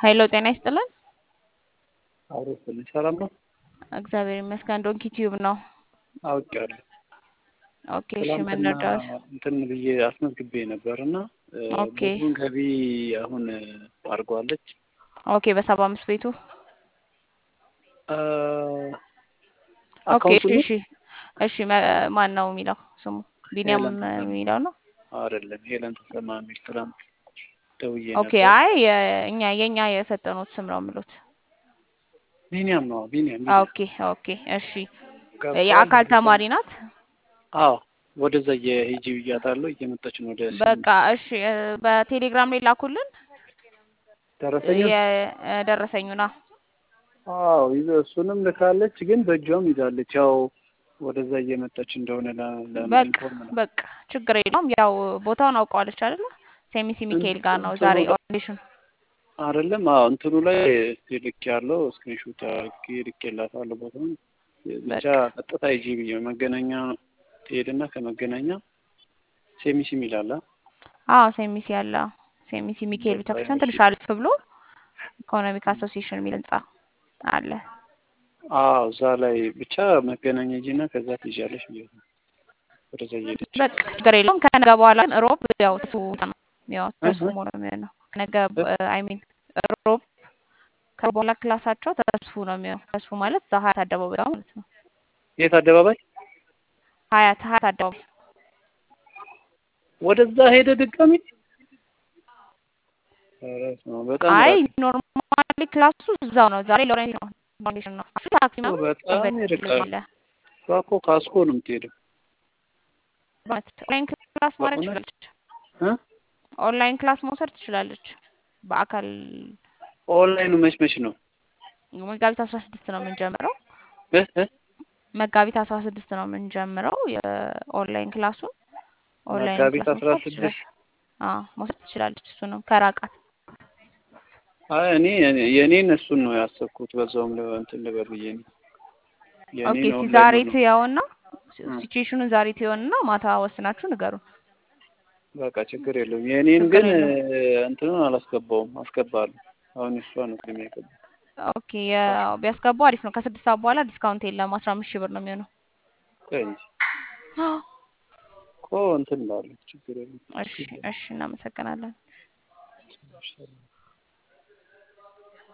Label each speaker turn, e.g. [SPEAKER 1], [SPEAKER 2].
[SPEAKER 1] ሀይሎ ጤና ይስጥልን።
[SPEAKER 2] አብሮ ስልኝ ሰላም ነው።
[SPEAKER 1] እግዚአብሔር ይመስገን። ዶንኪ ቲዩብ ነው።
[SPEAKER 2] አውቄያለሁ።
[SPEAKER 1] ኦኬ እሺ፣
[SPEAKER 2] ትላንትና
[SPEAKER 1] መነዳት
[SPEAKER 2] እንትን ብዬ አስመዝግቤ ነበር እና
[SPEAKER 1] ኦኬ
[SPEAKER 2] ብዙን ገቢ አሁን አድርጓለች።
[SPEAKER 1] ኦኬ፣ በሰባ አምስት ቤቱ
[SPEAKER 2] አ፣
[SPEAKER 1] ኦኬ
[SPEAKER 2] አካውንቱ
[SPEAKER 1] እሺ እሺ እሺ። መ- ማን ነው የሚለው ስሙ? ቢኒያም
[SPEAKER 2] ሄለን ተሰማ
[SPEAKER 1] የሚለው ነው።
[SPEAKER 2] አይደለም፣ ሄለን ተሰማ የሚል ትላንት ደውዬ
[SPEAKER 1] ኦኬ
[SPEAKER 2] ነበር።
[SPEAKER 1] አይ የ- እኛ የኛ የሰጠኑት ስም ነው የምሉት።
[SPEAKER 2] ቢኒያም ነው ቢኒያም ቢኒያም
[SPEAKER 1] ኦኬ ኦኬ እሺ።
[SPEAKER 2] ገብቷል።
[SPEAKER 1] የአካል ተማሪ ናት።
[SPEAKER 2] አዎ ወደዛ የሂጂ ብያታለሁ። እየመጣች ነው ወደ
[SPEAKER 1] በቃ እሺ፣ እ፣ በቴሌግራም ላይ ላኩልን
[SPEAKER 2] ደረሰኛል።
[SPEAKER 1] የደረሰኙና
[SPEAKER 2] አዎ ይዘ እሱንም ልካለች፣ ግን በእጇም ይዛለች። ያው ወደዛ እየመጣች እንደሆነ ለ- ለ-
[SPEAKER 1] በቃ
[SPEAKER 2] ኢንፎርም ነው
[SPEAKER 1] በቃ ችግር የለውም። ያው ቦታውን አውቀዋለች አይደለ? ሴሚሲ ሚካኤል ጋር ነው
[SPEAKER 2] እንትኑ
[SPEAKER 1] ዛሬ
[SPEAKER 2] ላይ
[SPEAKER 1] ኦዲሽን።
[SPEAKER 2] አይደለም። አዎ እንትኑ ላይ ልክ ያለው ስክሪንሾት አድርጌ ልኬላታለሁ። ቦታውን ብቻ
[SPEAKER 1] በቃ
[SPEAKER 2] ቀጥታ ሂጂ ብዬ መገናኛ ትሄድና ከመገናኛ ሴሚሲ የሚላለ
[SPEAKER 1] አዎ ሴሚሲ ያለ ሴሚሲ ሚካኤል
[SPEAKER 2] በቃ
[SPEAKER 1] ቤተክርስቲያን
[SPEAKER 2] እሺ።
[SPEAKER 1] ትንሽ አልፍ ብሎ ኢኮኖሚክ አሶሲዬሽን የሚል ህንጻ አለ።
[SPEAKER 2] አዎ እዛ ላይ ብቻ መገናኛ ሂጂና ከዛ ትይዣለሽ ብዬ ነው ወደዛ እየሄደች
[SPEAKER 1] በቃ ችግር የለውም። ከነገ በኋላ ግን ሮብ ያው ተሱ ነው ያው ተሱ
[SPEAKER 2] እህ
[SPEAKER 1] ነው የሚሆነው። ነገ
[SPEAKER 2] እ
[SPEAKER 1] አይ ሚን ሮብ ከሮብ በኋላ ክላሳቸው ተስፉ ነው የሚሆነው። ተስፉ ማለት እዛ ሀያት አደባባይ ጋር ማለት ነው።
[SPEAKER 2] የት አደባባይ
[SPEAKER 1] ሀያት ሀያት አደባባይ
[SPEAKER 2] ወደዛ ሄደ ድጋሚ። ኧረ በስመ አብ፣ በጣም
[SPEAKER 1] አይ
[SPEAKER 2] ራቅ
[SPEAKER 1] ኖርማሊ ክላሱ እዛው ነው። ዛሬ ሎሬንስ ነው ፋውንዴሽን ነው። አሱ ታክሲ
[SPEAKER 2] እኮ
[SPEAKER 1] ምናምን
[SPEAKER 2] በጣም
[SPEAKER 1] ኮንቨርት
[SPEAKER 2] ይርቃል።
[SPEAKER 1] አለ።
[SPEAKER 2] እሷ እኮ ካስኮ ነው የምትሄደው።
[SPEAKER 1] በእውነት ኦንላይን ክላስ ማድረግ
[SPEAKER 2] በእውነት
[SPEAKER 1] ትችላለች።
[SPEAKER 2] እ
[SPEAKER 1] ኦንላይን ክላስ መውሰድ ትችላለች። በአካል
[SPEAKER 2] ኦንላይኑ መች መች ነው?
[SPEAKER 1] መጋቢት አስራ ስድስት ነው የምንጀምረው።
[SPEAKER 2] እ እ
[SPEAKER 1] መጋቢት አስራ ስድስት ነው የምንጀምረው የኦንላይን ክላሱን። ኦንላይን
[SPEAKER 2] መጋቢት
[SPEAKER 1] ክላስ
[SPEAKER 2] አስራ
[SPEAKER 1] መውሰድ ትችላለች።
[SPEAKER 2] ስድስት
[SPEAKER 1] አዎ መውሰድ ትችላለች። እሱንም ከራቃት
[SPEAKER 2] አይ እኔ እኔ- የእኔን እሱን ነው ያሰብኩት። በዛውም ለ- እንትን ልበል ብዬ ነው
[SPEAKER 1] ኦኬ።
[SPEAKER 2] የእኔን
[SPEAKER 1] እስቲ
[SPEAKER 2] ኦንላይኑ
[SPEAKER 1] ዛሬ
[SPEAKER 2] ነው።
[SPEAKER 1] ትየውና
[SPEAKER 2] እ
[SPEAKER 1] ሲቹዌሽኑን ዛሬ ትየውና ማታ ወስናችሁ ንገሩን።
[SPEAKER 2] በቃ ችግር የለውም። የእኔን
[SPEAKER 1] ችግር
[SPEAKER 2] ግን
[SPEAKER 1] የለውም።
[SPEAKER 2] እ፣ እንትኑን አላስገባውም። አስገባለሁ። አሁን እሷ ነው የሚያገባ
[SPEAKER 1] ኦኬ የ- ቢያስገቡ አሪፍ ነው። ከስድስት ሰዓት በኋላ ዲስካውንት የለም። አስራ አምስት ሺህ ብር ነው የሚሆነው።
[SPEAKER 2] ቆይ እንጂ እኮ እንትን እላለሁ። ችግር የለም።
[SPEAKER 1] እሺ እሺ፣ እናመሰግናለን።
[SPEAKER 2] እሺ